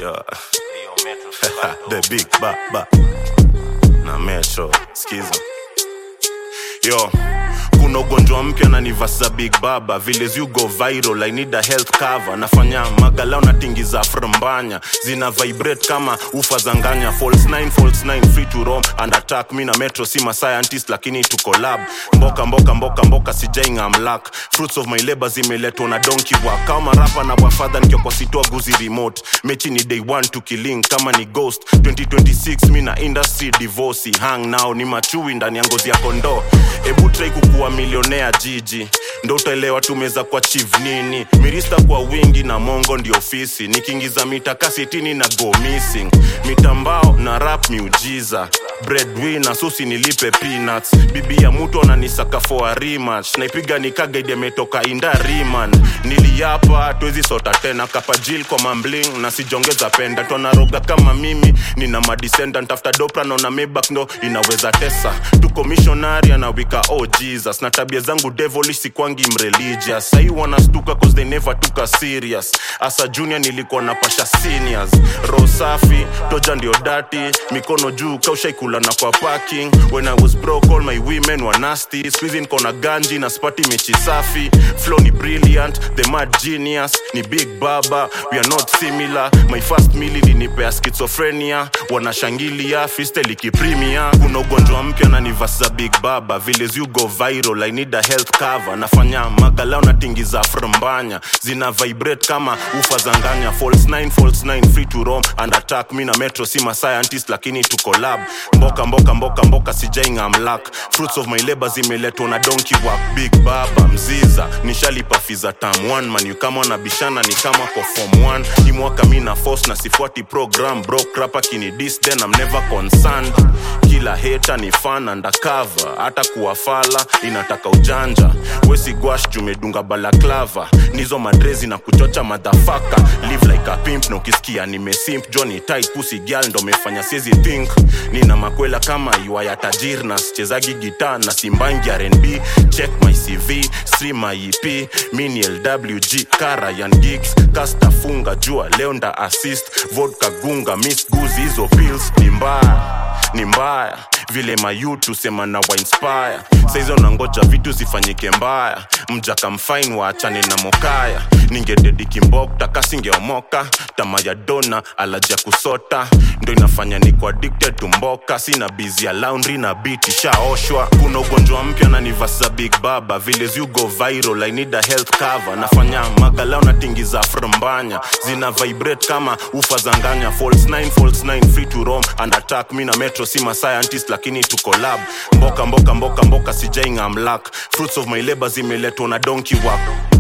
Yeah. the big ba ba na metro skiza yo kuna ugonjwa mpya na nivasa big baba vile you go viral i need a health cover nafanya magalao na tingi za frambanya zina vibrate kama ufa zanganya false 9 false 9 free to roam and attack mi na metro si ma scientist lakini tu collab mboka mboka mboka mboka sijainga mlak fruits of my labor zimeletwa na donkey work kama rapa na wafadha nikiwa kwa sitoa guzi remote mechi ni day one tukilink kama ni ghost 2026 mi na industry divorce hang now ni machui ndani ya ngozi ya kondoo ebu try kukuwa milionea jiji ndo utaelewa tumeza kwa chief nini mirista kwa wingi na mongo ndio ofisi nikiingiza mitaka sitini na go missing mitambao na rap miujiza breadwinner susi nilipe peanuts bibi ya mtu ananisaka for a rematch naipiga nikagaidi ametoka inda riman niliapa twezi sota tena kapajil kwa mambling na sijongeza penda twanaroga kama mimi nina madescendant after dopra naona mebak ndo inaweza tesa tuko missionary anawika oh jesus na tabia zangu devilish sikwangi mreligious sahii wanastuka cause they never took us serious asa junior nilikuwa na pasha seniors roho safi toja ndio dati mikono juu kaushaikula na kwa parking when i was broke all my women were nasty squeezing niko na ganji na spati mechi safi flow ni brilliant the mad genius ni big baba we are not similar my first mili linipea schizophrenia wanashangilia fistel ikiprimia kuna ugonjwa mpya na nivasa big baba vile you go viral i need a health cover nafanya magalao na tingi za frambanya zina vibrate kama ufa zanganya false 9 false 9 free to roam and attack mi na metro si ma scientist lakini tu collab mboka mboka mboka mboka sijainga mlak fruits of my labor zimeletwa na donkey work big baba mziza nishalipa fiza tam one man you kama wanabishana ni kama kwa form 1 hii mwaka mi na force na sifuati program bro krapa kini dis then I'm never concerned kila hater ni fan undercover hata kuwafala inataka ujanja wesi gwash jumedunga balaklava nizo madrezi na kuchocha madhafaka live like a pimp na ukisikia nimesimp johnny tight pussy girl ndo mefanya siezi think nina makwela kama iwa ya tajir na sichezagi gita na simbangi rnb check my cv stream my ep mini lwg karayan gigs kastafunga jua leo nda assist vodka gunga miss guzi hizo pills ni mbaya ni mbaya vile mayutu sema na wainspire saizo nangoja vitu zifanyike mbaya mja kamfain waachane na mokaya ningededi kimbokta kasingeomoka tama ya dona alaja kusota ndo inafanya niko addicted to mboka sina bizi ya laundry na beat ishaoshwa kuna ugonjwa mpya na nivasa big baba vile you go viral i need a health cover nafanya magalao na tingi za frambanya zina vibrate kama ufa zanganya false 9 false 9 free to roam and attack mi na metro si ma scientist lakini tu collab mboka mboka mboka mboka sijainga mlak fruits of my labor zimeletwa na donkey work